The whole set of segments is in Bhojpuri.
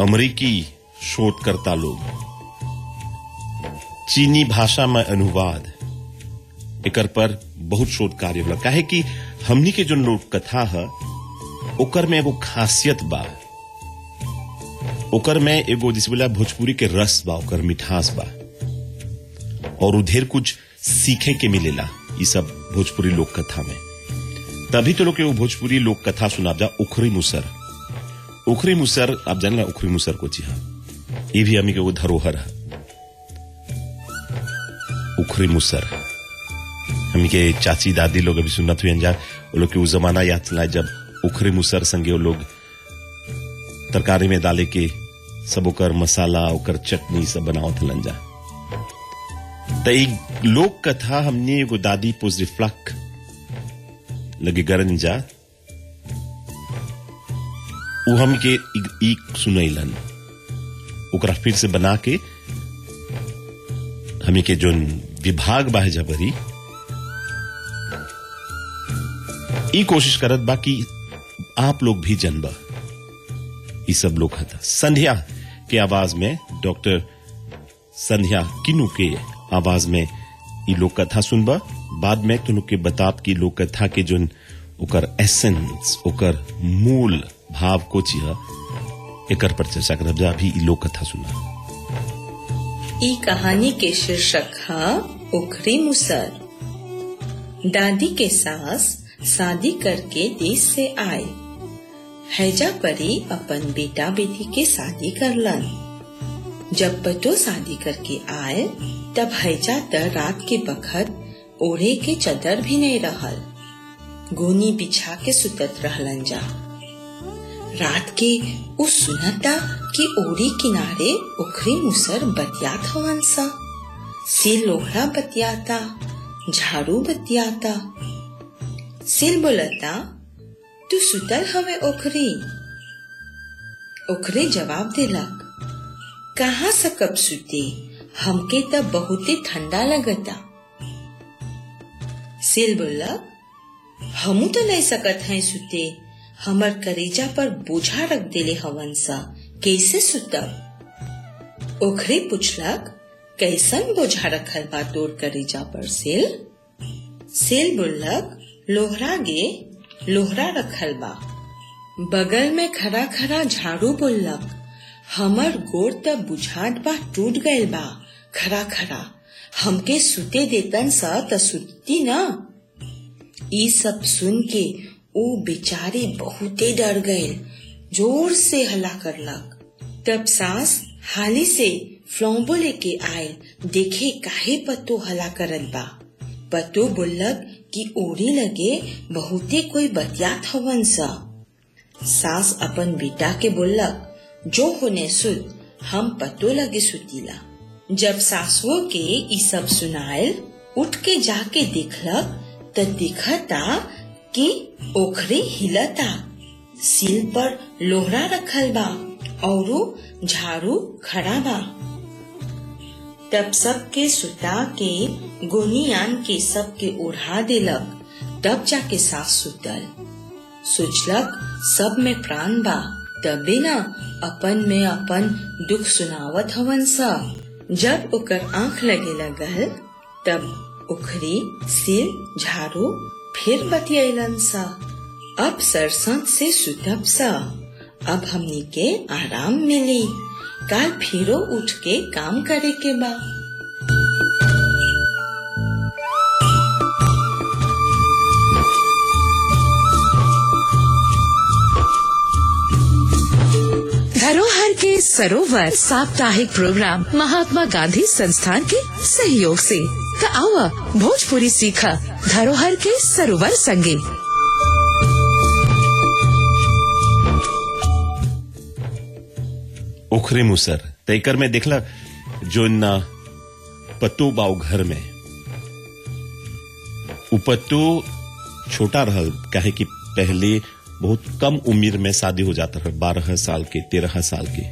अमेरिकी शोधकर्ता लोग चीनी भाषा में अनुवाद एकर पर बहुत शोध कार्य होला काहे कि हमनी के जो लोक कथा है ओकर में एगो खासियत बा ओकर में एगो जिस बोला भोजपुरी के रस बा ओकर मिठास बा और उधेर कुछ सीखे के मिलेला ये सब भोजपुरी लोक कथा में तभी तो लोग के वो भोजपुरी लोक कथा सुनाब जा उखरी मुसर उखरी मुसर आप जानेगा उखरी मुसर को जी हाँ ये भी हमी के वो धरोहर है उखरी मुसर हमी के चाची दादी लोग अभी सुनत हुए जा वो लोग के वो जमाना याद चला जब उखरी मुसर संगे वो लोग तरकारी में डाले के सब ओकर मसाला ओकर चटनी सब बनावत हलन जा त एक लोक कथा हमने एगो दादी पोजरिफ्लक लगे गरन जा उ हम के एक सुनैलन ओकरा फिर से बना के हमी के जोन विभाग बा जबरी ई कोशिश करत बा कि आप लोग भी जनबा ई सब लोग हता संध्या के आवाज में डॉक्टर संध्या किनु के आवाज में ई लोक कथा सुनबा बाद में तुनु के बताब की लोक कथा के जोन ओकर एसेंस ओकर मूल भाव को चिहा एकर पर चर्चा करब जा अभी ई लोक कथा सुना ई कहानी के शीर्षक है उखरी मुसर दादी के सास शादी करके देश से आए हैजा परी अपन बेटा बेटी के शादी करलन जब पतो शादी करके आए तब हैजा त रात के बखत ओढ़े के चदर भी नहीं रहल गोनी बिछा के सुतत रहलन जा रात के उ सुनता कि ओड़ी किनारे उखरी मुसर बतियात हवन सा सिर लोहड़ा बतियाता झाड़ू बतियाता सिर बोलता तू सुतल हवे ओखरी ओखरे जवाब दिलक कहाँ सकब सुते हमके त बहुते ठंडा लगता सिल बोलक हमू तो नहीं सकत हैं सुते हमर करेजा पर बोझा रख देले हवन सा कैसे सुतब ओखरे पूछलक कैसन बोझा रखल बा तोर करेजा पर सेल सेल बोलक लोहरा गे लोहरा रखल बा बगल में खड़ा खड़ा झाड़ू बोलक हमर गोड़ त बुझात बा टूट गयल बा खड़ा खड़ा हमके सुते देतन सा त सुती न ई सब सुन के ओ बेचारे बहुते डर गए जोर से हला करलक तब सास हाली से फ्लॉम्बो लेके आए देखे काहे पत्तो हला करत बा पत्तो बोलक कि ओढ़े लगे बहुते कोई बतियात हवन सा सास अपन बेटा के बोलक जो होने सुत हम पत्तो लगे सुतीला जब सासुओ के ई सब सुनायल उठ के जाके देखलक त दिखता कि ओखरी हिलता सिल पर लोहरा रखल बा औरो झाड़ू खड़ा बा तब सबके सुता के गोनियान के सबके ओढ़ा देलक तब जाके सास सुतल सोचलक सब में प्राण बा तबे न अपन में अपन दुख सुनावत हवन सा जब ओकर आंख लगे लगल तब उखरी सिर झाड़ू फिर बतियलन सा अब सरसत से सुतब सा अब हमनी के आराम मिली काल फिरो उठ के काम करे के बा धरोहर के सरोवर साप्ताहिक प्रोग्राम महात्मा गांधी संस्थान के सहयोग से त आवा भोजपुरी सीखा धरोहर के सरोवर संगे उखरे मुसर तैकर में देखला जो न पत्तो बाऊ घर में उ पत्तो छोटा रहल काहे कि पहले बहुत कम उम्र में शादी हो जाता रहे बारह साल के तेरह साल के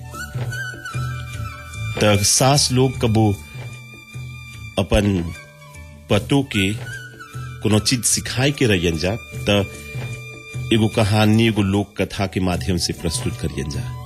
त सास लोग कबो अपन पतो के कोनो चीज सिखाए के रहियन जा त एगो कहानी एगो लोक कथा के माध्यम से प्रस्तुत करियन जा